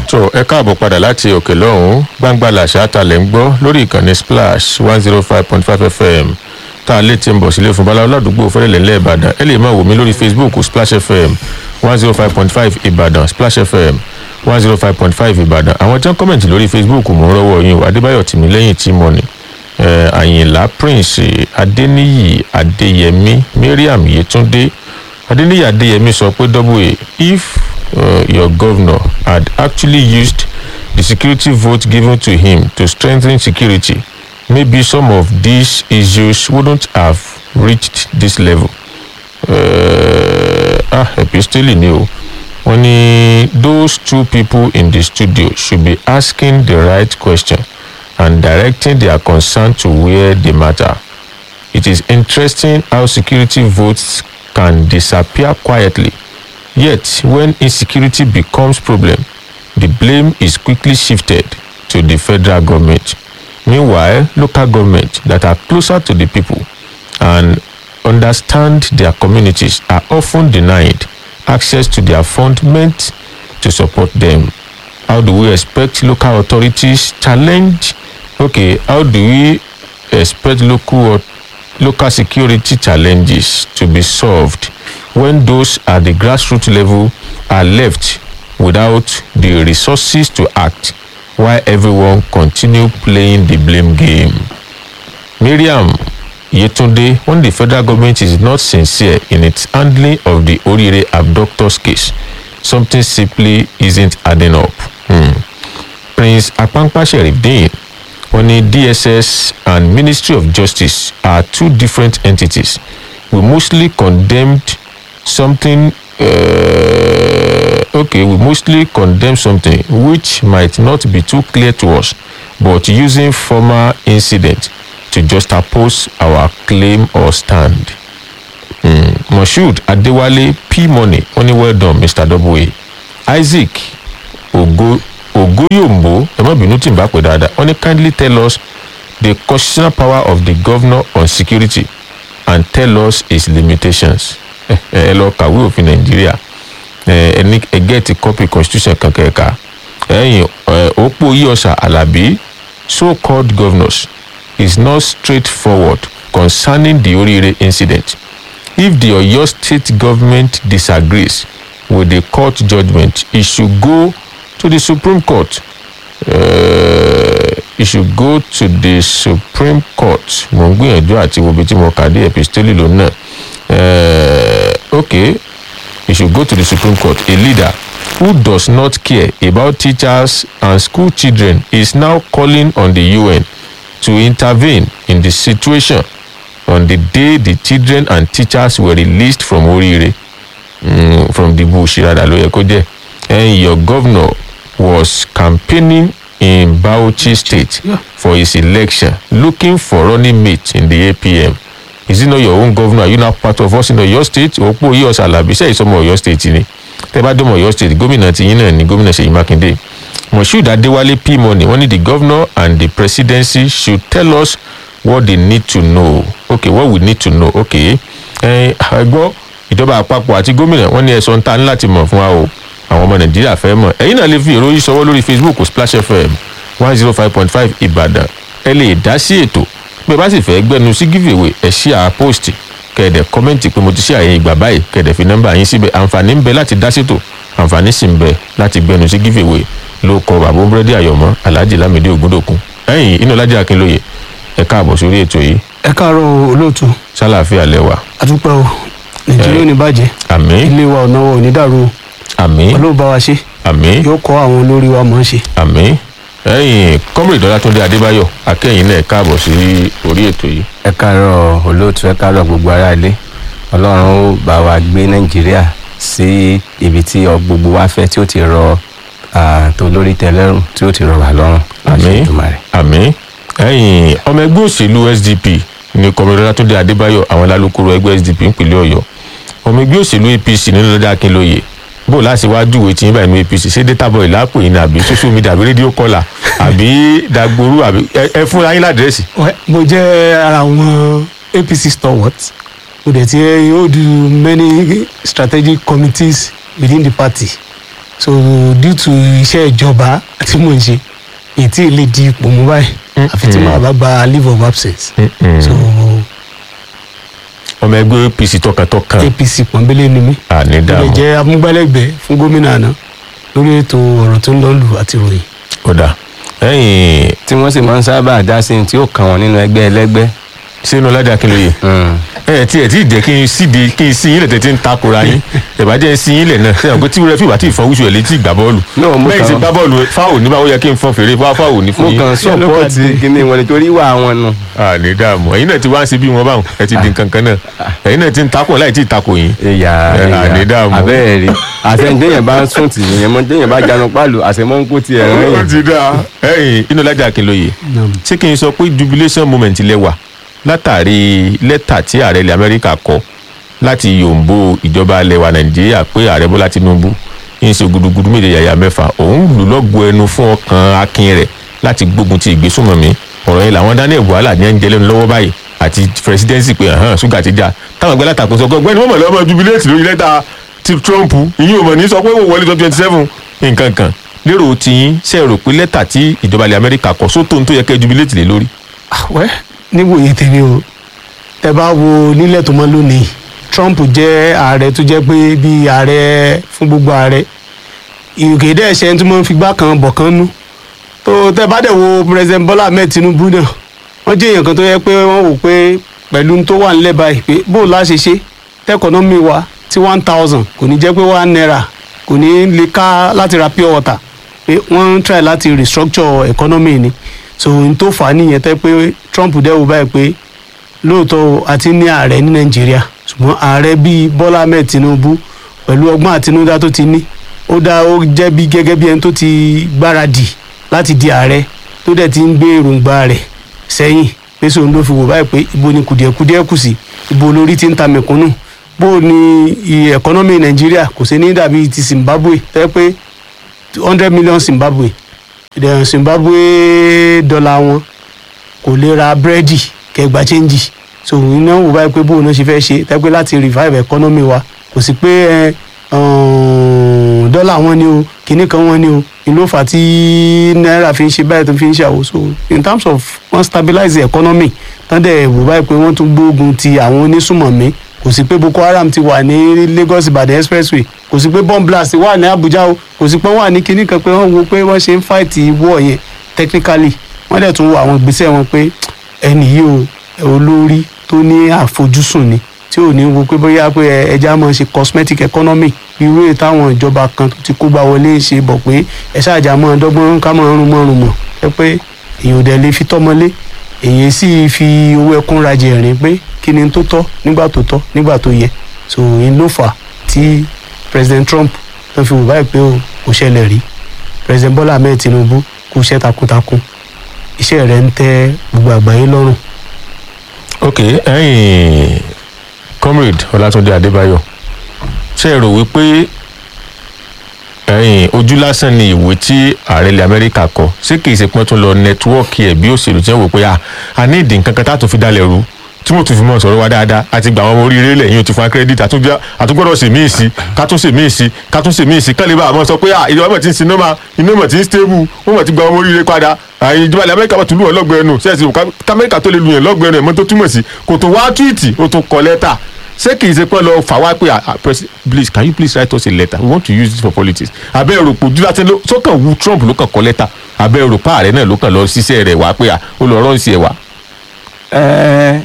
tó ẹ káàbọ̀ padà láti òkè lọ́hùn-ún gbangba làṣà talẹ̀ ń gbọ́ lórí ìkànnì splash one zero five point five fm tá a lè ti ń bọ̀ sílé fún bala aládùúgbò fẹ́rẹ̀lẹ̀ ńlẹ̀ ìbàdàn ẹ lè máa wò mí lórí facebook splash fm one zero five point five ìbàdàn splash fm one zero five point five ìbàdàn àwọn tí wọ́n kọ́mẹ̀ntì lórí facebook mò ń rọ́wọ́ yín o adébáyọ̀ tìmílẹ́yìn tímọ́ni àyìnlá prince adéníyì adéyẹmí mariam yétúndé adéníyì adéyẹmí sọ pé double a if uh, your governor had actually used the security vote given to him to strengthen security maybe some of these issues wouldn't have reached this level. Uh, ah epistole ni o wọ́n ní those two people in the studio should be asking the right question and directing their concern to where they matter. It is interesting how security votes can disappear quietly Yet, when insecurity becomes problem, the blame is quickly shifted to the federal government. Meanwhile, local governments that are closer to the people and understand their communities are often denied access to their fund meant to support them. How do we expect local authorities challenge? Okay, how do we expect local local security challenges to be solved when those at the grassroots level are left without the resources to act while everyone continue playing the blame game. Miriam Yetunde, when the federal government is not sincere in its handling of the Orire abductors case, something simply isn't adding up. Hmm. Prince Akpankpa Sherifdeen, when the DSS and Ministry of Justice are two different entities, we mostly condemned something uh, okay we mostly condemn something which might not be too clear to us but using former incident to just oppose our claim or stand mm. moshood adewale p money only well done mr w isaac ogo ogoyombo ẹ má bínú tí n bá pè dáadáa wọ́n ní kindly tell us the constitutional power of the governor on security and tell us its limitations ẹ lọ kàwé òfin nàìjíríà ẹni ẹgẹ́ ti copy constitution kankan ẹ̀ka ẹ̀yìn òpó yíọ̀sà alábí so called governors is not straightforward concerning the orire incident if the oyo state government disagrees with the court judgment it should go to the supreme court uh, it should go to the supreme court mo ń gbìyànjú àti wo ibi tí mo kà dé epistole lónà uh, okay you should go to the supreme court a leader who does not care about teachers and school children is now calling on the un to intervene in the situation on the day the children and teachers were released from orire mm, from the bush rather ló yẹ kó jẹ and your governor was campaigning in bauchi state Yeah. for his election looking for running mate in the apm is it not your own governor are you now part of us in oyo state òpó yíyọ sàlàbí sẹ́yìn sọmọ oyo state ni tẹ́ bá dọ́mọ oyo state gómìnà tiyín náà ni gómìnà ṣèyí mákindé moshood adéwálé p money wọ́n ní the governor and the presidency should tell us what they need to know okay what we need to know okay ẹ ẹ gbọ́ ìjọba àpapọ̀ àti gómìnà wọ́n ní ẹ̀sọ́ ń ta ní láti mọ̀ fún wa o àwọn ọmọ nàìjíríà fẹ́ mọ̀ ẹ̀yin náà lè fi ìròyìn sọwọ́ lórí facebook splash fm one zero five point five ìbàdàn ẹ lè dá sí ètò pé bá sì fẹ́ gbẹnu sí giveaway ẹ̀ ṣí à post kẹ̀dẹ̀ kọ́mẹ́ǹtì pé mo ti ṣe àyè ìgbà báyìí kẹ̀dẹ̀ fi nọ́mbà yín síbẹ̀ àǹfààní ń bẹ láti dá sétò àǹfààní sì ń bẹ láti gbẹnu sí giveaway ló kọ bàbá búrẹ́dì àyọ̀mọ́ alhaji lamidi ogundogun ẹ̀yìn inú ọlájà akínlóye ẹ káàbọ̀ sórí ètò yìí ẹ káàárọ̀ olóòtú sálàáfíà lẹ́wà àdúpẹ́ o nàìjíríà ò ní bàjẹ́ àmì ilé wa ọ̀nà wa ò ní dàrú o àmì ọlọ́run bá wa ṣe àmì yóò kọ́ àwọn olórí wa mọ̀ ọ́n ṣe. àmì ẹ̀yìn kọ́mìrì dọ́látúndé adébáyọ̀ akẹ́yìn náà káàbọ̀ sí orí ètò yìí ẹ káàárọ̀ olóòtú ẹ káàárọ̀ gbogbo ará ilé ọlọ́run ó bá wa gbé nàìjíríà sí ibi tí ọ- gbogbo wa fẹ́ tí ó ti rọ ah, tó lórí tẹlẹ́rùn tí ó ti rọ wà lọ́rùn láti àmì ìdùmarè. àmì ẹ̀yìn ọmọ ẹgbẹ́ òṣèlú sdp ní kọ́mìrì dọ́látúndé adébáyọ̀ àwọn alálùkòrò ẹgbẹ́ sdp ńpínlẹ̀ ọ̀yọ́ ọmọ ẹgbẹ́ òṣèlú apc nínú lọ́dà akínlóye bó láti wá júwèé tí yín báyìí ní apc ṣé data boy lápò yín ni àbí social media àbí rédíò kọlà àbí dagboru àbí ẹ- ẹ fúnra yín ládírẹ́sì Wẹ́, mo jẹ́ ara àwọn apc stalwart mo dẹ̀ ti hold many strategic committees within the party so due to iṣẹ́ ìjọba tí mò ń ṣe ètí lè di ipò mú báyìí àfi tí màá bá gba leave of absence so ọmọ ẹgbẹ́ apc tọkàntọkàn apc pọ̀nbélé ni mí ó lè ànídàmú jẹ́ amúgbálẹ́gbẹ̀ẹ́ fún gómìnà àná lórí ètò ọ̀rọ̀ tó ń lọ lù àti ìròyìn kódà ẹ̀yìn tí wọ́n sì máa ń sábà dá sí tí ó kàn wọ́n nínú ẹgbẹ́ ẹlẹ́gbẹ́. sínú ládàá kí ló yẹ ẹ tí ẹ tí jẹ́ kí n síde kí n sí yín lẹ̀ tẹ́tí ń takora yín ìbàjẹ́ sí yín lẹ̀ náà ṣe àwọn pé tí wúrẹ́ fìgbà tí ìfọwọ́sù ẹ̀ létí ìgbà bọ́ọ̀lù No, mo bẹ́ẹ̀ kàn- ṣe gbá bọ́ọ̀lù fáwọn ní báwo yẹ kí n fọ́n fèrè fáwọn ní fún mo yín kàn sọ́pọ́ọ̀tì kíní wọn nítorí wà wọn nù. àní dààmú ẹ̀yin náà ti wá ń ṣe bí wọn báwọn ẹ ti di nǹkan kan náà ẹ̀yin náà ti ń takò láì tí ì takò yín ìyá Ẹ, àní dààmú. abẹ́ẹ̀ rí àtẹ̀ǹdéyàn bá ń sùn tì yẹn mọ́ déyàn bá jánu pálù àṣemọ́ ń kó tiẹ̀ rìn ó yẹn. ti dáa ẹ̀yin inú lájà kìlóye Naam. ṣé kí n sọ pé jubilation moment lẹ wà látàrí lẹ́tà tí ààrẹ ilẹ̀ amẹ́ríkà kọ láti yòǹbó ìjọba ilẹ̀ wa nàìjíríà pé ààrẹ bọ́lá tinubu ń ṣe gudugudu méje yàyà mẹ́fà òun lù lọ́gọ ẹnu fún ọkàn akin rẹ̀ láti gbógun ti ìgbésùnmọ̀mí ọ̀rọ̀ yẹn làwọn daniel buhala ní ẹ̀ ń jẹ lẹ́nu lọ́wọ́ báyìí àti presidency pé hàn ṣúgà ti já táwọn ẹgbẹ́ látàkùn sọ pé ọgbẹ́ni wọ́n mọ̀ lọ́mọ jubilate lórí lẹ́tà ti trump ìyín ò mọ̀ ní sọ pé wọ́n wọlé tó twenty seven nǹkan kan lérò tiyín ṣe rò pé lẹ́tà tí ìjọba ilẹ̀ amẹ́ríkà kọ sótó tó yẹ kẹ́ jubilate lé lórí. àwẹ́ níwòye tèmi o tẹ bá wo nílẹ̀ tó mọ́ lónìí trump jẹ́ ààrẹ tó jẹ́ pé bí ààrẹ fún gbogbo ààrẹ ìrùkè dẹ́ ṣe tó máa ń figbá kan bọ̀ kan nú tó tẹ bá dẹ̀ wo president bola ahmed tinubu náà wọ́n jẹ́ èèyàn kan tó yẹ pé wọ́n wò pé pẹ̀lú tó wà nílẹ̀ báyìí pé bó la ṣe ṣe tẹ́kọ̀nọ́mì wa tí one thousand kò ní jẹ́ pé one naira kò ní lè ká láti ra pure water pé wọ́n ń try láti restructure economy ni so n tó fà á nìyẹn tẹ́ pé trump dẹ́ wò báyìí pé lóòótọ́ o, a ti ní ààrẹ ní nàìjíríà ṣùgbọ́n ààrẹ bíi bọ́lá ahmed tinubu pẹ̀lú ọgbọ́n àtinúdá tó ti ní ó dá ó jẹ́ bí gẹ́gẹ́ bí ẹni tó ti gbáradì láti di ààrẹ tó dẹ̀ ti ń gbé èròǹgbà rẹ̀ sẹ́yìn pé sóun ló fi wò báyìí pé ibo ni kùdìẹ̀kudìẹ̀ kù sí ibo lórí ti ń ta mẹ̀kúnnù bó ni iye ẹ̀kọ́nọ́mì nàìjíríà kò sí ní dàbí ti zimbabwe tẹ́ pé hundred million zimbabwe ìdẹ̀rùn zimbabwe dọ́là wọn kò lè ra búrẹ́dì kẹgbà chẹ́ńjì so iná wò báyìí pé bóun náà ṣe fẹ́ ṣe tẹ́pẹ́ láti revive economy wa kò sí pé ẹ, um, dọ́là wọn ni o kìíní kan wọn ni o ni ló fà á tí náírà fi ń ṣe báyìí tó fi ń ṣe àwò so in terms of wọ́n stabilize the economy tán dẹ̀ wò báyìí pé wọ́n tún gbógun ti àwọn onísùmọ̀mí kò sí pé boko haram ti wà ní lagos ibadan expressway kò sí pé bomb blast wà ní abuja o kò sí pé wọ́n wà ní kinní kan pé wọ́n wo pé wọ́n ṣe ń fight war yẹn technically wọ́n dẹ̀ tún wo àwọn ìgbésẹ̀ wọn pé ẹnì yìí o olórí tó ní àfojúsùn ni tí ò ní wo pé bóyá pé ẹ- ẹja máa ṣe cosmetic economy irú èyí táwọn ìjọba kan tó ti kó gbá wọlé ṣe bọ̀ pé ẹ ṣáàjà máa dọ́gbọ́n ká máa rún mọ́ rún mọ́ ẹ pé èèyàn ò dẹ̀ lè fi tọ́mọlé èyí sì fi owó ẹkún rajẹ rìn pé kí ni tó tọ́ nígbà tó tọ́ nígbà tó yẹ so èyí ló fà á tí president trump tó fi wò báyìí pé o kò ṣẹlẹ̀ rí president bola ahmed tinubu kú iṣẹ́ takuntakun iṣẹ́ rẹ̀ ń tẹ́ gbogbo àgbáyé lọ́rùn ok ẹyin comrade ọlátúndé adébáyọ ṣe é rò wípé ẹyin ojú lásán ni ìwé tí ààrẹ ilẹ̀ amẹ́ríkà kọ ṣé kìí ṣe pọ́n tún lọ nẹtíwọ́ọ̀kì ẹ̀ bí òṣèlú tí wọ́n wò pé a a ní ìdí nǹkan kan tá a tún fi dalẹ̀ rú tí mo tún fi mọ̀ sọ̀rọ̀ wa dáadáa àti gbà wọn ọmọ oríire lẹ́yìn òtún fún akérèdítì àtúgbọ́dọ̀ ṣe míì sí ká tún ṣe míì sí ká tún ṣe míì sí kálí bá a mọ̀ sọ pé a ìjọba mọ̀ ti ń sin nọ́mà iná mọ̀ ti ń stable wọ́n mọ̀ ti gba ọmọ oríire padà àyè ìjọba ilẹ̀ amẹ́ríkà mọ̀ tún lù wọ́n lọ́gbẹ̀ẹ́ nù sẹ́ẹ̀sì kámẹ́ríkà tó lè lu yẹn lọ́gbẹ̀ẹ́ nù ẹ̀mọ́ tó túmọ̀ sí kò tó wá túwìtì ó tún kọ lẹ́tà ṣé kì í ṣe pé lọ fà wá pé ah, ah, President, please can you please write us a letter we want to use this for politics abẹ́ òròpò dídásẹ́ ló sọ́kàn wu Trump ló kàn kọ lẹ́tà abẹ́ òròpò ààrẹ náà ló kàn lọ ṣiṣẹ́ rẹ̀ wá pé ah, ó lọ rọ́ọ̀sì ẹ̀ wá. Ẹ́,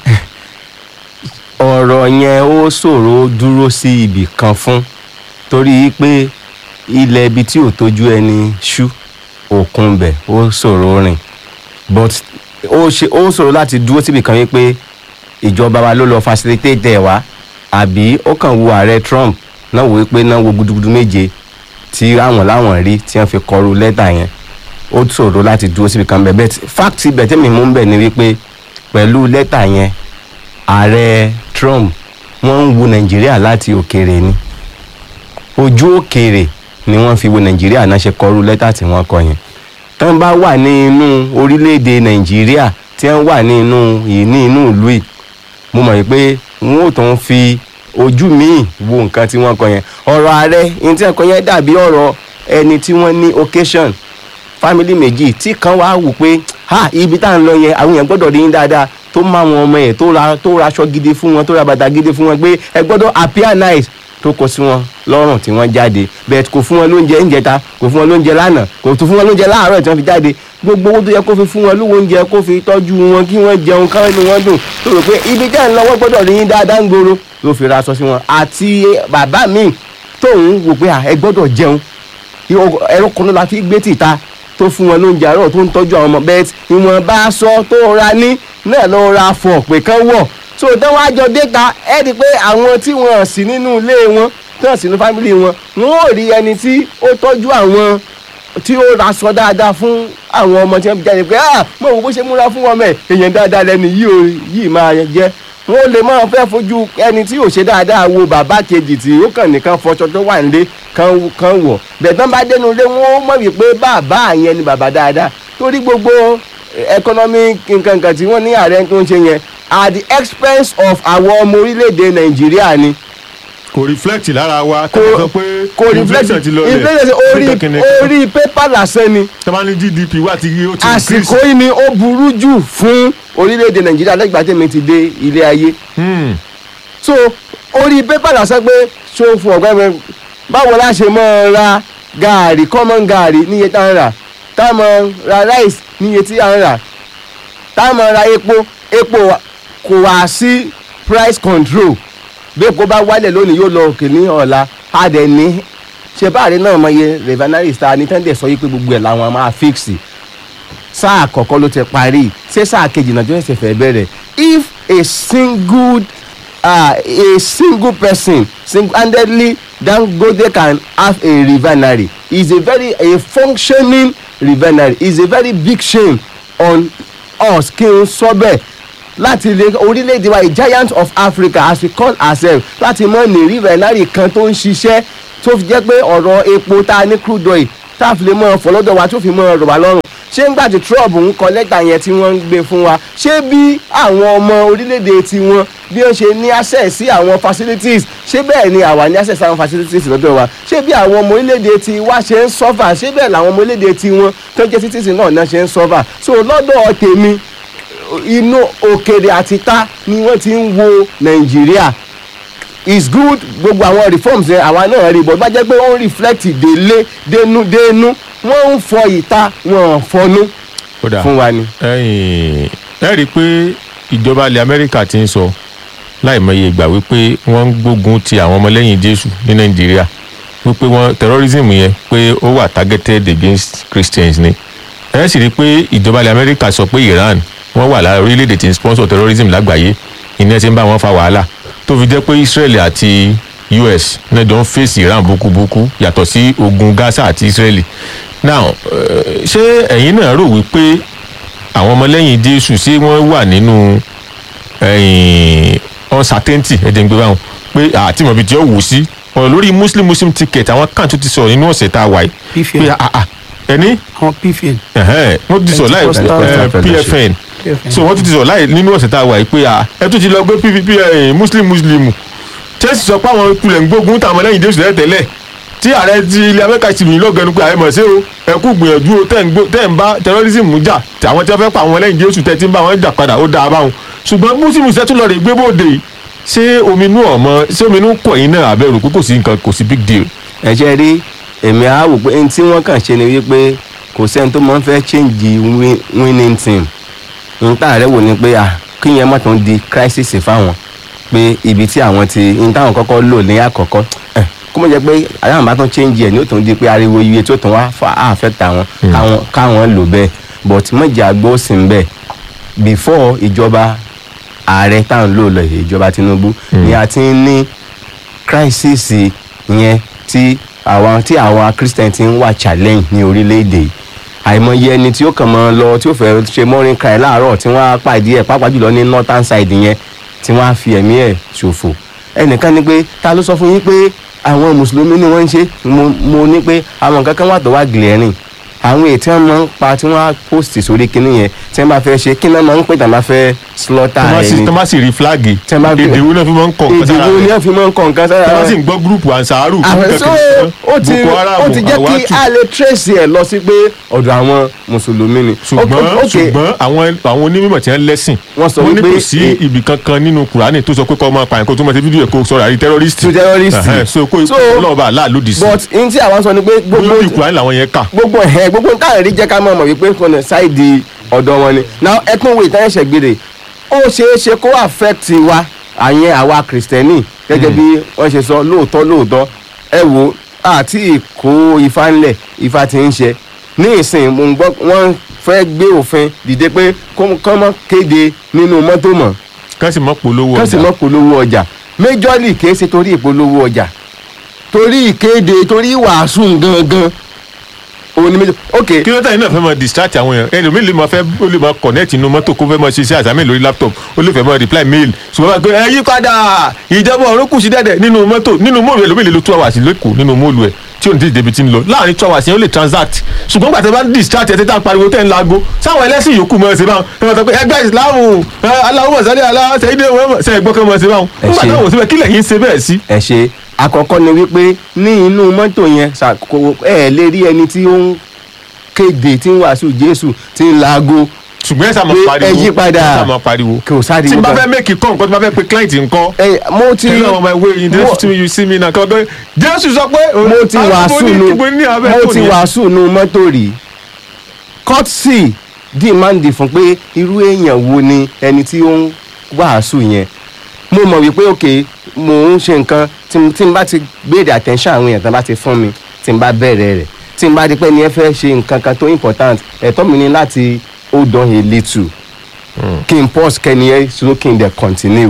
ọ̀rọ̀ yẹn ó ṣòro dúró sí ibì kan fún torí pé ilẹ̀ ibi tí ò tójú ẹni ṣú òkun bẹ̀ ó ṣòro rìn but ó ṣe ó ṣòro láti dúró síbì kan wípé ìjọba wa ló lọ facilitate ẹ̀ wá àbí ó kàn wo ààrẹ Trump náà wò wípé náà wo gudugudu méje tí àwọn láwọn rí tí wọ́n fi kọrú lẹ́tà yẹn ó ṣòro láti dúró síbi kan bẹ́ẹ̀ bẹ́ẹ̀ fact ibẹ̀ tẹ́mi mú bẹ̀ ni wípé pẹ̀lú lẹ́tà yẹn ààrẹ Trump wọ́n ń wo Nàìjíríà láti òkèèrè ni ojú òkèèrè ni wọ́n fi wo Nàìjíríà náà ṣe kọrú lẹ́tà tí wọ́n kọ yẹn tí wọ́n bá wà ní inú orílẹ̀-èdè Nàìjíríà tí wọ́n wà ní inú ní inú ìlú yìí mo mọ̀ wípé wọ́n ò tún fi ojú míì wo nǹkan tí wọ́n kọ yẹn ọ̀rọ̀ ààrẹ ní tí wọ́n kọ yẹn dàbí ọ̀rọ̀ ẹni tí wọ́n ní occasion family méjì tí kan wá wò pé ha ibi tá à ń lọ yẹn àwọn èèyàn gbọ́dọ̀ rí yín dáadáa tó má wọn ọmọ yẹn tó ra tó ra aṣọ gidi fún wọn tó ra bàtà gidi fún wọn pé ẹ gbọ́dọ̀ appear nice tó kó sí wọn lọ́rùn tí wọ́n jáde bẹ́ẹ̀ kò fún wọn lóúnjẹ ìjẹta kò fún wọn lóúnjẹ lánàá kò tún fún wọn lóúnjẹ láàárọ̀ tí wọ́n fi jáde gbogbo owó tó yẹ kó fi fún wọn lówó oúnjẹ kó fi tọ́jú wọn kí wọ́n jẹun káwọn inú wọn dùn tó rò pé ibi tẹ́ ń lọ́wọ́ gbọ́dọ̀ rí yín dáadáa ń gbòòrò ló fi ra aṣọ sí wọn àti bàbá mi tóun wò pé à, ẹ gbọ́dọ̀ jẹun ẹ̀rọ kan ló la fi gbé tìta tó fún wọn lóúnjẹ àárọ̀ tó ń tọ́jú àwọn ọmọ bẹ́ẹ̀ ìwọ̀n bá aṣọ tó ra ní náà ló ra fọ̀ pé kán wọ̀ so táwọn àjọ déta ẹ rí i pé àwọn tí wọn sì nínú ilé wọn tí wọn sì nínú fámìlì wọn wọn ò rí ẹni tí ó tọ́jú àwọn tí ó ra aṣọ dáadáa fún àwọn ọmọ tí wọn fi jáde pé ah mo wò bó ṣe múra fún wọn mẹ èèyàn dáadáa lẹni yìí ò yìí máa jẹ wọn ò lè máa fẹ́ fojú ẹni tí ò ṣe dáadáa wo bàbá kejì tí ó kàn nìkan fọṣọ tó wà nílé kan kan wọ̀ bẹ́ẹ̀ tán bá dénú ilé wọn ó mọ̀ wípé bàbá yẹn ni bàbá dáadáa torí gbogbo economic nǹkan kan tí wọ́n ní ààrẹ tó ń ṣe yẹn at the expense of àwọn ọmọ orílẹ̀-èdè nàìjíríà ni kò reflect lára wa kò kò sọ pé kò reflect inflation ti lọ inflation orí orí pépà lásán ni tọ́ba ní gdp wà tí ó ti àsìkò yìí ni ó burú jù fún orílẹ̀-èdè nàìjíríà lẹ́gbàá tèmi ti dé ilé ayé Hmm. so orí pépà lásán pé ṣó fún ọ̀gbẹ́ mi báwo la ṣe máa ra gààrí common gààrí níye tá à ń rà tá a máa ra rice níye tí à ń rà tá a máa ra epo epo wa- kò wá sí price control bí epo bá wálẹ̀ lónìí yóò lọ òkè ní ọ̀la a dẹ̀ ní ṣe báàrí náà mọ iye refineries ta ní tẹ́ndẹ̀ sọ yí pé gbogbo ẹ̀ làwọn máa fix sáà àkọ́kọ́ ló ti parí ṣé sáà kejì náà jọ́ ẹ̀sẹ̀ fẹ́ bẹ̀rẹ̀ if a single uh, a single person single-handedly dangote can have a refinery is a very a functioning refinery is a very big shame on us kí n sọ bẹ́ẹ̀ láti ilé orílẹ̀-èdè wa a giant of africa as we call ourselves láti mọ ní refinery kan tó ń ṣiṣẹ́ tó fi jẹ́ pé ọ̀rọ̀ epo tá a ní crude oil tá a fi lè mọ ọ̀fọ̀lọ́dọ̀ wa tó fi mọ ọ̀rọ̀ wa lọ́rùn ṣé ńgbà tí trump ń kọ lẹ́tà yẹn tí wọ́n ń gbé fún wa ṣé bí àwọn ọmọ orílẹ̀-èdè tiwọn bí wọ́n ṣe ní access sí àwọn facilities ṣé bẹ́ẹ̀ ni àwa ní access sí àwọn facilities lọ́dọ̀ wa ṣé bí àwọn ọmọ orílẹ̀-èdè ti wa ṣe ń suffer ṣé bẹ́ẹ̀ làwọn ọmọ orílẹ̀-èdè tiwọn tó jẹ́ citizen náà náà ṣe ń suffer so lọ́dọ̀ tèmi inú òkèrè àti ta ni wọ́n ti ń wo nàìjíríà is good gbogbo àwọn reforms yẹn àwa náà rí bọ́ bá jẹ́ pé ó ń reflect délé dénú dénú wọ́n ń fọ ìta wọ́n ń fọnú kódà fún wa ni. ẹ̀yìn ẹ rí i pé ìjọba ilẹ̀ amẹ́ríkà ti ń sọ láìmọye ìgbà wípé wọ́n ń gbógun ti àwọn ọmọlẹ́yìn jésù ní nàìjíríà wípé wọ́n terrorism yẹn pé ó wà targeted against christians ni ẹ sì rí i pé ìjọba ilẹ̀ amẹ́ríkà sọ pé iran wọ́n wà lára orílẹ̀-èdè tí ń sponsor terrorism lágbàáyé ìní ẹ ti ń bá wọn fa wàhálà tó fi jẹ́ pé israel àti us náà jọ ń fèsì iran búkúbúkú yàtọ̀ sí ogun gaza àti israel now eh, ṣé ẹ̀yin náà rò wípé àwọn ọmọlẹ́yìn jésù ṣé wọ́n wà nínú ẹ̀yìn uncertainty ẹ̀jẹ̀ ń gbé báwọn pé àti mọ̀bí tí ó wù sí ọ̀rọ̀ lórí muslim muslim ticket àwọn kan tó ti sọ̀rọ̀ nínú ọ̀sẹ̀ tá a wà yìí pfn pé ah, ah, ẹni àwọn pfn ẹ̀hẹ́n, wọ́n ti sọ̀rọ̀ láì Pentecostal eh, pfn pfn so wọ́n tún ti sọ̀rọ̀ láì nínú ọ̀sẹ̀ tá a wà yìí pé ah, ẹ tún ti lọ gbé pvp eh, muslim muslim chelsea sọ pé àwọn kulẹ̀ ń gbógun táwọn ọmọlẹ́yìn jésù tẹ́lẹ̀ tẹ́lẹ̀ tí ààrẹ ti ilẹ̀ amẹ́ríkà ti rìn lọ́gẹ̀ẹ́nu pé ààrẹ mọ̀ sí o ẹ kú gbìyànjú o tẹ́ ń gbó- tẹ́ ń bá terrorism jà tí àwọn tí wọ́n fẹ́ pa àwọn ọmọlẹ́yìn jésù tẹ́ ti ń bá wọn jà padà ó dáa báwọn ṣùgbọ́n muslim ṣe tún lọ rè gbé bóde yìí. ṣé ominú ọmọ ṣé ominú kọ yín náà abẹ́rù pé kò sí nǹkan kò sí big deal. ẹ ṣe rí èmi á wò pé ẹni tí wọ́n kàn ṣe ni wípé kò sẹ́ni tó máa ń fẹ́ change win- winning team níta rẹ̀ wò ni pé à kí yẹn má tún di crisis fáwọn pé ibi tí àwọn ti ní táwọn kọ́kọ́ lò ní àkọ́kọ́ ẹ̀, kó mọ̀ jẹ́ pé àyàwó bá tún change ẹ̀ ní ó tún di pé ariwo iye tó tún wá fa affect àwọn káwọn káwọn lò bẹ́ẹ̀ but mọ̀jà àgbọ̀ sì ń bẹ̀ before ìjọba ààrẹ táwọn lò lọ ìjọba Tinubu ni a ti ń ní crisis yẹn tí àwọn tí àwọn christian ti ń wà challenge ní orílẹ̀-èdè yìí àìmọye ẹni tí ó kàn mọ́ lọ tí ó fẹ́ ṣe morning cry láàárọ̀ tí wọ́n á pàdé ẹ̀ pàápàá jùlọ ní northern side yẹn tí wọ́n á fi ẹ̀mí ẹ̀ ṣòfò ẹnìkan ní pé ta ló sọ fún yín pé àwọn mùsùlùmí ni wọ́n ń ṣe mo mo ní pé àwọn nǹkan kan wà tó wà glaring àwọn èyí tí wọ́n máa ń pa tí wọ́n á post sórí kinní yẹn tí wọ́n bá fẹ́ ṣe kí náà máa ń pè tàn bá fẹ́ slaughter ẹni tọ́ bá sì rí fúláàgì Tẹ́ bá gbé- èdè wo náà fi máa ń kọ̀ nǹkan èdè sára wo ni rẹ̀ wọ́n fi máa ń kọ nǹkan sára tọ́ bá rẹ̀? sì ń gbọ́ gúrùpù ansaru àwọn so ó ti boko haram ó ti jẹ́ kí awatu a lè trace ẹ̀ lọ sí pé ọ̀dọ̀ àwọn mùsùlùmí ni. ṣùgbọ́n Ok, ok, ṣùgbọ́n àwọn àwọn onímọ̀ tí wọ́n lẹ́sìn Wọ́n sọ ní wípé kò sí e- ibì kankan nínú kùránì tó sọ pé kọ́ máa pààyàn kó tó máa ṣe fídíò ẹ̀ kó sọ̀rọ̀ àrí tẹ́rọ́rìstì To terrorist. Ẹ̀hẹ́n, so kó So, ọlọ́ọ̀bà aláà lòdì sí but n tí àwọn sọ ni pé gbogbo lórí kùránì làwọn yẹn kà gbogbo ẹ̀ gbogbo nǹkan àrí jẹ́ ká mọ̀ mọ̀ wípé kọ́nà ṣáìdì ọ̀dọ̀ wọn ni now ẹkún wo ìtàn ẹ̀ṣẹ̀ gbére ó ṣeé ṣe kó affect wa àyẹn àwa kìrìsìtẹ́nì gẹ́gẹ́ bí wọ́n ṣe sọ lóòótọ́ lóòótọ́ ẹ wo àti ìkó ifá ńlẹ̀ ifá ti ń ṣe ní ìsìn mo ń gbọ́ wọ́n fẹ́ gbé òfin dìde pé kọ́ mọ́ kéde nínú mọ́tò mọ́ kán sì mọ́ polówó kán sì ọjà mọ́ polówó ọjà méjọ́lì kìí ṣe torí ìpolówó ọjà torí ìkéde torí ìwàásù gangan òun ni méjọ ok kí ló tẹ̀yìn náà fẹ́ máa distract àwọn èèyàn ẹlòmíì lè máa fẹ́ ó lè máa connect inú mọ́tò kó fẹ́ máa ṣiṣẹ́ àsámì lórí laptop ó lè fẹ́ máa reply mail ṣùgbọ́n bá gbé ẹ yí padà ìjọba ọ̀run kù sí dẹ́dẹ̀ nínú mọ́tò nínú móòlù ẹlòmíì lè lo two hours lẹ́kọ̀ọ́ nínú móòlù ẹ̀ tí ò ní tètè débi tí ń lọ láàrin two hours yẹn ó lè transact ṣùgbọ́n gbàtẹ́ bá ń distract ẹ̀ tẹ́tà pariwo tẹ́ ń lago sáwọn ẹlẹ́sìn yòókù mọ̀ ẹ́ ṣe báwọn ẹ máa sọ pé ẹgbẹ́ ìsìláàmù aláwọ̀ sálẹ̀ aláṣẹ́yìndé wọn ṣe ẹgbọ́n kan mọ̀ ẹ́ ṣe báwọn Ẹ nígbà ṣe. táwọn ò síbẹ̀ kílẹ̀ yín ṣe bẹ́ẹ̀ sí. ẹ ṣe àkọ́kọ́ ni wípé ní inú mọ́tò yẹn ṣàkó ẹ lè rí ẹni tí ó ń kéde tí ń wàásù jésù tí ń laago ṣùgbọ́n ẹ sá máa Pé pariwo ẹ yí padà. ẹ sá máa pariwo kò sáré tí n bá wípé- fẹ́ make call nǹkan tí n bá fẹ́ pe client nǹkan ẹ mo ti you know my way in mo- this to you see me now kọ́ gbé jésù sọ pé mo ti wàásù nu mo ti wàásù nu mọ́tò rí courtesy demand fún pé irú èèyàn wo ni ẹni tí ó ń wàásù yẹn mo mọ̀ wípé ok mo ń ṣe nǹkan tí n- tí n bá ti béèrè attention àwọn èèyàn tí n bá ti fún mi tí n bá bẹ̀rẹ̀ rẹ̀ tí n bá di pé ni ẹ fẹ́ ṣe nǹkan kan tó important ẹ̀tọ́ mi ni láti hold on a little kí n pause kẹ́ni ẹ so kí n dẹ̀ continue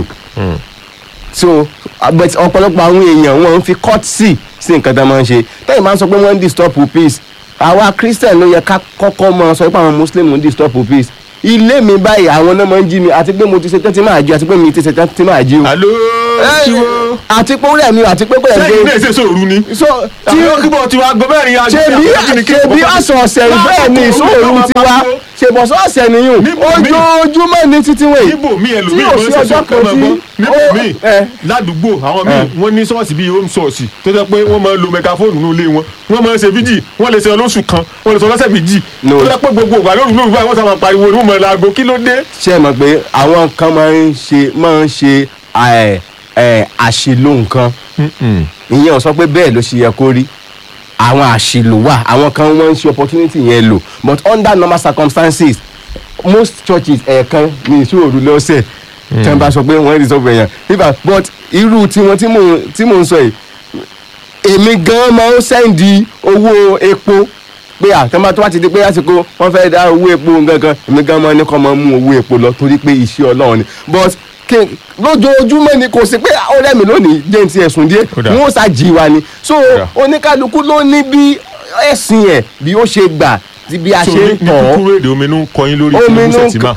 so uh, but ọ̀pọ̀lọpọ̀ àwọn èèyàn wọn ń fi courtesy sí nǹkan tó máa ń ṣe tẹ́yìn máa ń sọ pé wọ́n ń disturb peace àwa christian ló yẹ ká kọ́kọ́ máa sọ pé àwọn muslim ń disturb peace ilé mi báyìí àwọn náà máa ń jí mi àti pé mo ti ṣe tán tí máa jí àti pé mi ti ṣe tán tí máa jí o alo Ẹ, tiwo àti pé ó rẹ̀ mi o àti pé pé sẹ́yìn náà ẹ̀ ṣe sòru ni so tí tí ó kíbọ̀ tiwa gbọ́ bẹ́ẹ̀ ni ṣe bí ṣe bí ọ̀sọ̀ọ̀sẹ̀ bẹ́ẹ̀ ni ìṣòro tiwa ṣe bọ̀ sọ́ọ̀sẹ̀ nìyún Níbo mi? ojoojúmọ́ ní títí wẹ̀ níbo mi ẹlòmíì tí ò máa ń sí ṣe ọjọ́ sọ́kàn kan máa tí gbọ́ níbo ó- mi ẹ. ládùúgbò àwọn míì ẹ. wọ́n ní ṣọ́ọ̀ṣì bíi home ṣọ́ọ̀ṣì tó jẹ́ pé wọ́n máa ń lo mẹgafóònù ní ilé wọn wọ́n máa ń ṣe fíjì wọ́n lè ṣe ọlọ́sù kan wọ́n lè ṣe ọlọ́sẹ̀ méjì No. tó jẹ́ pé gbogbo ìgbà lóru lóru báyìí wọ́n sábà pariwo ní wọ́n máa laago kí ló dé. ṣe é mọ̀ pé àwọn kan máa ń ṣe máa ń ṣe ẹ, ẹ, àṣìlò nǹkan ìyẹn ò sọ pé bẹ́ẹ̀ ló ṣe yẹ kó rí àwọn àṣìlò wà àwọn kan wọ́n ń ṣe opportunity yẹn lò but under normal circumstances most churches ẹ̀ẹ̀kan ní ìṣòro lọ́sẹ̀ tí wọ́n bá sọ pé wọ́n rí sọ́pọ̀ èèyàn nígbà but irú tiwọn tí mò ń- tí mò ń sọ yìí èmi gan máa ń sẹ́ndì owó epo pé àtọ́mọ́ tó bá ti di pé àsìkò wọ́n fẹ́ dá owó epo gangan èmi gan máa ní kọ́ máa mú owó epo lọ torí pé iṣẹ́ ọlọ́run ni but kí lójoojúmọ́ ni kò sí pé ọ̀rẹ́ mi lónìí jẹ́ ti ẹ̀sùn díẹ̀ Ó dà. wọ́n ṣàjì wa ni so dà. oníkálukú ló ní bí ẹ̀sìn ẹ̀ bí ó ṣe gbà tí bí a so ṣe ní ń ní tọ̀ ọ́ kúkúrú èdè omi ń kọyín lórí omi Tinubu inú Sẹ̀tìmá.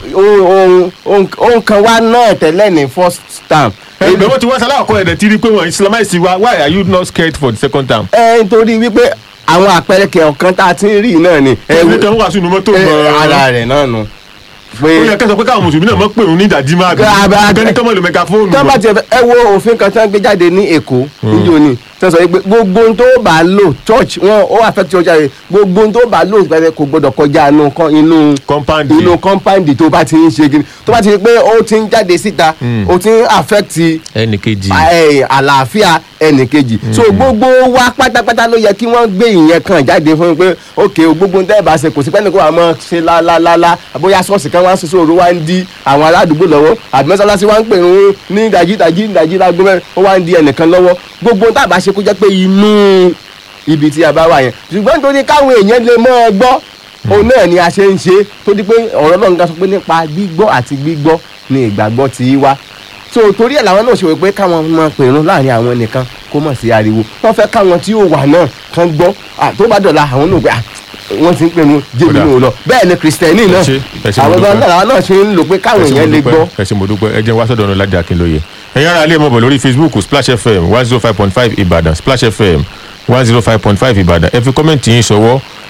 ohun kan wá náà tẹ́lẹ̀ ní first term. ẹgbẹ́ wọn ti wá sálẹ̀ àkọ́ ẹ̀dẹ̀ tí rí pé wọ́n islamize wa why are you not scared for the second time. ẹ nítorí wípé àwọn àpẹẹrẹ kẹọ̀kan tá a ti ń rí náà ni. ẹ ẹ̀wọ̀n wo- tẹ̀ ń wá sínú mọ́tò ẹ, gan-an. ara rẹ̀ náà nù. ó yẹ pé kẹsàn pé káwọn mùsùlùmí náà mọ̀ pé òun ní ìdajì máa bí Ká- bá- kẹ́ni kọ́mọ̀ lo mẹgafóònù tọ́ bá wọn. tiẹ̀ fẹ́ ẹ wo òfin kan tí wọ́n gbé jáde ní èkó níjó ni tí wọ́n sọ pé gbogbo ohun tó bá lò church wọn ó affect church rẹ̀ gbogbo ohun tó bá lò pẹ̀lẹ́ kò gbọ́dọ̀ kọjá inú kan- inú Compound. inú compound tó bá ti ń ṣe gini tó bá ti rí pé ó ti ń jáde síta ó ti ń affect ẹnì kejì. ẹ, àlàáfíà ẹnìkejì so gbogbo wa pátápátá ló yẹ kí wọ́n gbé ìyẹn kan jáde fún mi pé ok o gbogbo nǹkan ẹ̀bà ṣe kò sí pẹ́ẹ́nì kó wà mọ́ ṣe lálálálá bóyá ṣọ́ọ̀ṣì kan wá ń ṣoṣo òru wá ń di àwọn aládùúgbò lọ́wọ́ àbí mọ́sálásí wá ń pè ń ní ìdajì ìdajì ìdajì lágbo mẹ́rin ó wá ń di ẹnìkan lọ́wọ́ gbogbo nǹkan àbá ṣe kó jẹ́ pé inú ibi tí a bá wà yẹn ṣùgbọ́n nítorí káwọn èèyàn lè mọ́ ọ gbọ́ òun náà ni a ṣe ń ṣe tó di pé ọ̀rọ̀ náà ń ga sọ pé nípa gbígbọ́ àti gbígbọ́ ni ìgbàgbọ́ ti wá so torí ẹ̀ làwọn náà ṣe wò pé káwọn máa pèrún láàrin àwọn nìkan kó mọ̀ sí ariwo wọ́n fẹ́ káwọn tí yóò wà náà kán gbọ́ à, tó bá dọ̀la àwọn náà pé à, wọ́n ti ń pèrún jẹ́mi Kódà. náà lọ bẹ́ẹ̀ ni kìrìsìtẹ́nì náà Ẹ ṣé, ẹ ṣé, mo àwọn dúpẹ́. náà làwọn náà ṣe ń lò pé káwọn ẹ ṣé mo èèyàn lè dúpẹ́, gbọ́ ẹ ṣé mo dúpẹ́ ẹ jẹ́ wá sọ́dọ̀ ọ̀nà ládìí akínlóye ẹ̀yin ará ilé mọ̀ bọ̀ lórí facebook splash fm one zero five point five ìbàdàn splash fm one zero five point five ìbàdàn ẹ fi kọ́mẹ̀ntì yín ṣọwọ́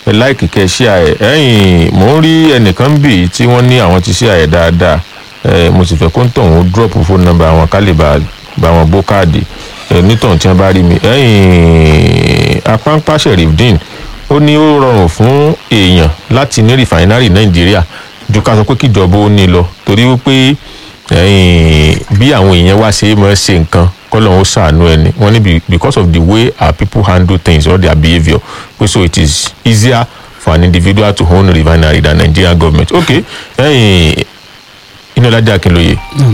ẹ láìkì kẹ́ ẹ ṣíà ẹ̀ ẹ̀yìn mò ń rí ẹnìkan bì tí wọ́n ní àwọn ti ṣíà ẹ̀ dáadáa ẹ̀ mo sì fẹ́ kó ń tọ̀hún drop phone number àwọn ká lè bá bá wọn bó káàdì ẹ̀ nítọ̀hún tí wọ́n bá rí mi ẹ̀yìn apánpá Sherifdeen ó ní ó rọrùn fún èèyàn láti ní rìfàínárì Nàìjíríà ju ká sọ pé kíjọba ó ní lọ torí wípé ẹ̀yìn bí àwọn èèyàn wá ṣe é mọ̀ ṣe nǹkan kọ́lọ́hún ó ṣàánú ẹni wọ́n ní be- because of the way our people handle things or their behaviour pé so it is easier for an individual to own a refinery than Nigerian government okay ẹ̀yìn Inúọlájí Akínlóye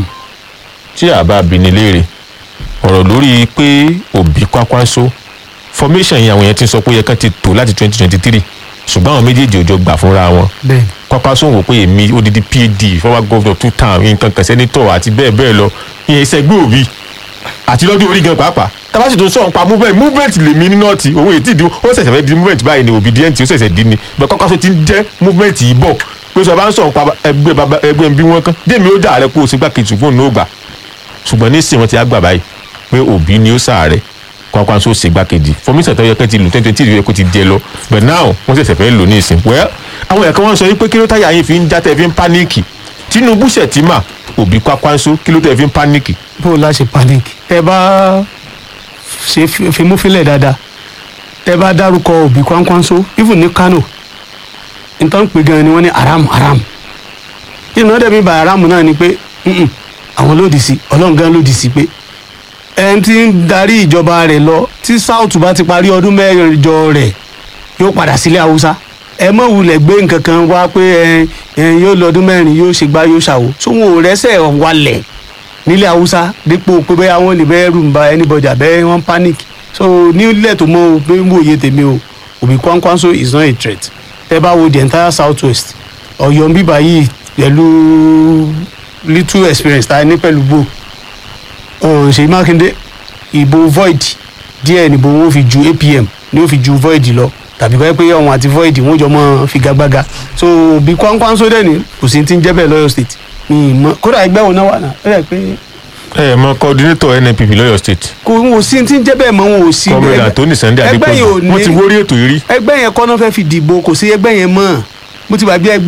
tí a bá bi ní léèrè ọ̀rọ̀ lórí pé Òbí Kwakwanso formation yìí àwọn yẹn ti ń sọ pé ó yẹ kán ti tò láti twenty twenty three ṣùgbọ́n àwọn méjèèjì ò jọ gbà fúnra wọn bẹ́ẹ̀ Kwakwanso wò pé èmi odidi phd former governor two term nǹkan kan senator àti bẹ́ẹ̀ bẹ́ẹ̀ lọ ìyẹn ìṣẹ́gbẹ́ Òbí àti lọ́dún orí gan pàápàá tabasi tó ń sọ̀rọ̀ pa movement movement lèmi ní nọ́ọ̀tì òun ètí ìdí ó ṣẹ̀ṣẹ̀ fẹ́ di movement báyìí ni obedient ó ṣẹ̀ṣẹ̀ di ni bẹ́ẹ̀ Kwakwanso ti ń jẹ́ movement yìí bọ̀ pé sọ bá ń sọ̀rọ̀ pa ẹgbẹ́ baba ẹgbẹ́ bí wọ́n kán dèmi ó dà rẹ kó o ṣe gbàkejì ṣùgbọ́n òun ò gbà ṣùgbọ́n nísìnyí wọ́n ti á gbà báyìí pé Òbí ni ó sàárẹ̀ Kwakwanso ṣe gbàkejì formation tó yẹ kẹ́ ti lù twenty twenty yẹ kó ti jẹ lọ but now wọ́n ṣẹ̀ṣẹ̀ fẹ́ lò ní ìsìn well àwọn ẹ̀ka wọn sọ wípé kí ló táyà yín fi ń já tẹ́ fi ń páníìkì Tinubu Shettima Òbí Kwakwanso kí ló tẹ́ fi ń páníìkì bó o láṣẹ panic tẹ bá ṣe fi- fimúfilẹ̀ dáadáa tẹ bá dárúkọ Òbí Kwakwanso even ní Kano nǹkan pè gan ni wọ́n ní haram haram ìnáwó dẹ̀mí bá haram náà ni pé "Mm-mm, àwọn lòdì sí ọlọ́run gan lòdì sí pé ẹni tí ń darí ìjọba rẹ̀ lọ tí south bá ti parí ọdún mẹ́jọ rẹ̀ yóò padà sílé haúsá ẹ mọ̀ wulẹ̀ gbé nǹkan kan wá pé ẹ ẹ yóò lọ́dún mẹ́rin yóò ṣe gbá yóò ṣàwò sóhun ò rẹ́sẹ̀ wálẹ̀ nílẹ̀ haúsá dípò pé bẹ́ẹ̀ àwọn lè bẹ́ẹ̀ rùn bá anybody àbẹ́ wọn panic so nílẹ̀ tó mọ pé ń wòye tèmi o Òbí Kwakwanso is not a threat tẹ́ bá wo the entire south west Ọ̀yọ́ ń bíbá yìí pẹ̀lú little experience tá a ní pẹ̀lú gbò ọ̀hún Ṣèyí Mákindé ìbò void díẹ̀ níbo wọn fi ju APM ni ó fi ju void lọ tàbí kọ́ ẹ pé ọ̀hún àti void wọn jọ mọ́ figagbága so Òbí Kwakwanso dẹ̀ ni kò sí ti ń jẹ́ bẹ́ẹ̀ lọ́yọ̀ state mi ì mọ̀ kódà ẹgbẹ́ wo náà wà náà ó yẹ pé ẹ mọ coordinator NNPP lọ́yọ̀ state kò wọn ò sí ti ń jẹ́ bẹ́ẹ̀ mọ́ wọn ò sí comrade ẹgbẹ́- Anthony Sunday ẹgbẹ́ yìí ò Adépọ̀jù wọ́n ti ní wórí ètò yìí rí ẹgbẹ́ yẹn kọ́ náà fẹ́ fi dìbò kò sí ẹgbẹ́ yẹn mọ́ mo ti gbàgbé ẹgbẹ́